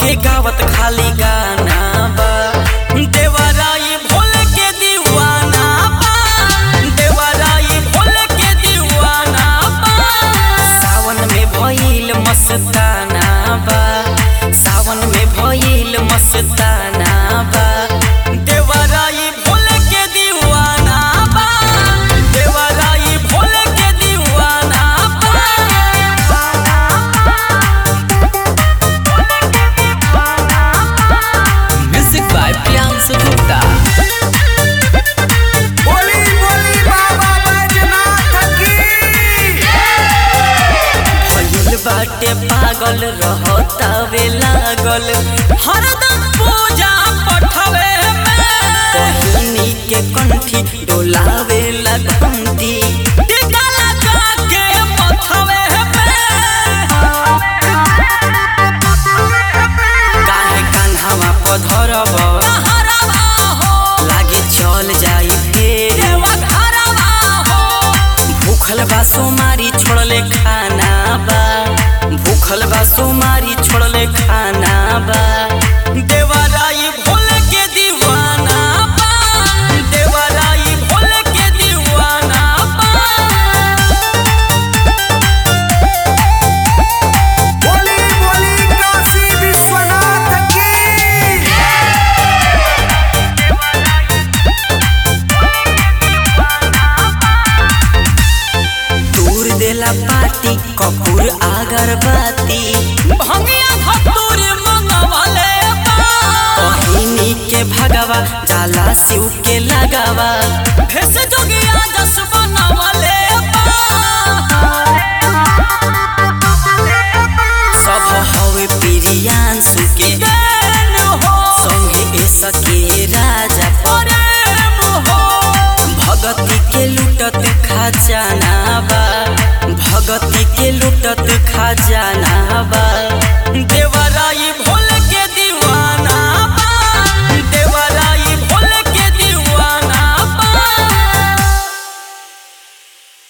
के गावत खाली गाना बा देवराई भोल के दीवाना बा देवराई भोल के दीवाना बा सावन में भइल मस्ताना बा सावन में भइल मस्ताना बा देवराई भोल के दीवाना बा देवराई भोल के दीवाना म्यूजिक बाय प्रियांशु गुप्ता बोली बोली बाबा बैजनाथ की भइल बाटे पागल रहतावे लागल हरदम पूजा पठवे पहिनी के कंठी डोलावे लगंती टीका लगा के पठवे काहे कान्हावा पधरब लागे चल जाई फेर भूखल बा सोमारी छोड़ले खाना बा भूखल बा सोमारी छोड़ले खाना बा देवराई भोल के दीवाना बा देवराई भोल के दीवाना बा बोली बोली काशी विश्वनाथ की दूर देला पाटी कपूर अगरबत्ती भंगिया धतूर मंगवाले पहिनी के भगवा जाला शिव के लगावा भेस जोगिया जस बनवाले